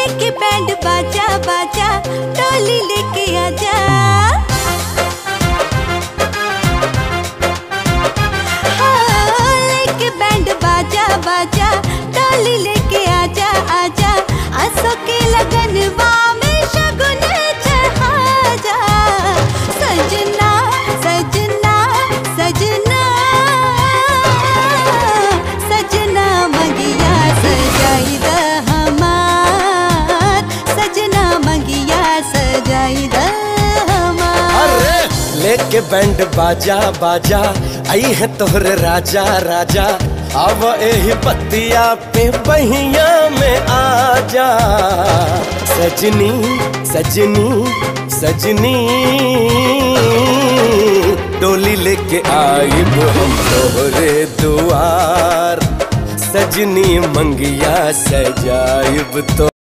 लेके बैंड बाजा बाजा टोली लेके आजा हाँ, लेके बैंड बाजा बाजा टोली लेके आजा आजा आसो के लगनवा में शगुन चढ़ा जा सजना सजना सजना सजना मंगिया सजाई द हमार सजना मंगिया सजाई द हमार अरे लेके बैंड बाजा बाजा आई है तोहरे राजा राजा अब एही बत्तिया पे बहिया में आजा सजनी सजनी सजनी डोली लेके आई हम तोहरे दुआर सजनी मंगिया सजाइब तो